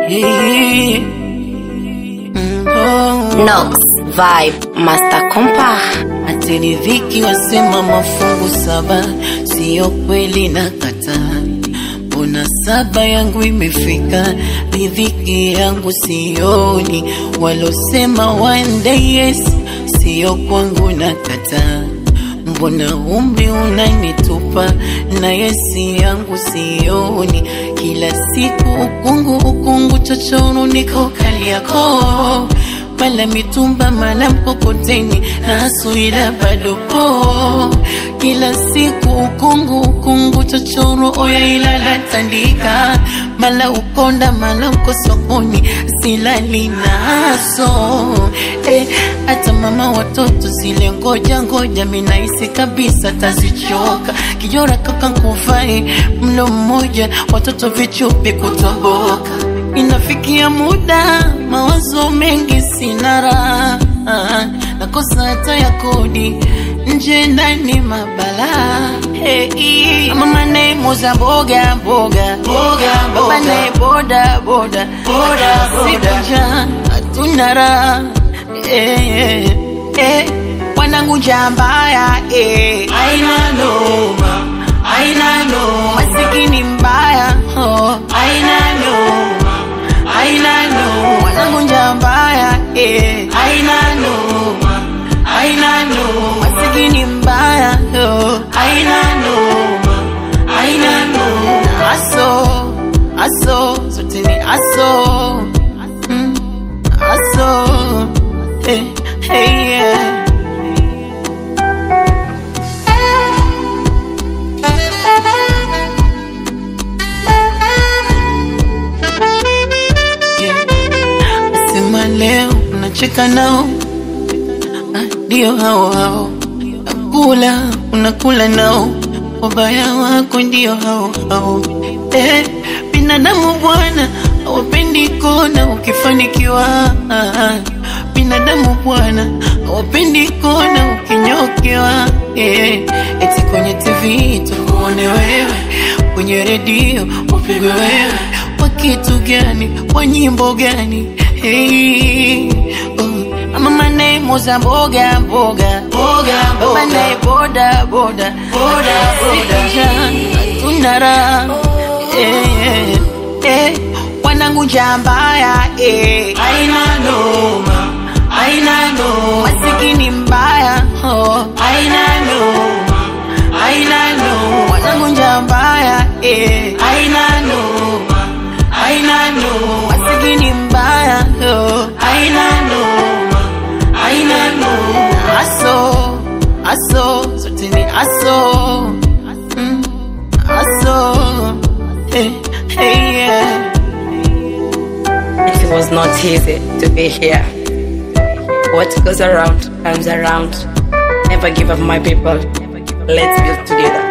Yeah. Mm, oh. Nox Vibe Master Compa Ati riziki wasema mafungu saba, siyo kweli na kataa. Mbona saba yangu imefika, riziki yangu sioni. Walosema one day yes, siyo kwangu na kataa. Mbona umri unanitupa na yesi yangu sioni, kila siku ukungu ukungu, chochoro niko Kariakoo mala mitumba mala mkokoteni nasuila bado po kila siku ukungu ukungu chochoro oya ilala tandika mala ukonda mala uko sokoni silali naso eh, hata mama watoto zile ngoja ngoja minaisi kabisa tazichoka kijora kaka nkufai mlo mmoja watoto vichupi kutoboka inafikia muda mawazo mengi sina raha nakosa hata ya kodi nje ndani mabala hey, mama naye muza mboga mboga Mboga, mboga. baba naye boda boda Boda, boda. sikuja hatuna raha hey, hey, wanangu njambaya hey. Aina noma, aina noma, masikini mbaya oh. aina noma, aina noma, wanangu njambaya eh. aina noma, aina noma, masikini mbaya oh. aina noma, aina noma. aso aso zote ni aso mm. aso eh, hey, yeah. Yeah. Sema leo unacheka nao Ah, ndio hao hao nakula unakula nao wabaya wako ndio hao hao eh, binadamu bwana hawapendi kona ukifanikiwa Ah, ah. binadamu bwana hawapendi kona ukinyokewa eh, eti kwenye tv tukuone wewe kwenye redio upigwe wewe kwa kitu gani kwa nyimbo gani hey, oh. ama manemo za mboga mboga Mboga, baba mboga, naye boda boda Boda, boda. hatuna raha eh, eh, wanangu njambaya eh. aina noma, aina noma, masikini mbaya oh. aina noma, aina noma, wanangu njambaya eh. aina noma, aina noma, masikini mbaya oh. aina noma, aina noma. aso aso zote ni aso mm. aso hey, hey, yeah. It was not easy to be here What goes around comes around Never give up my people Let's build together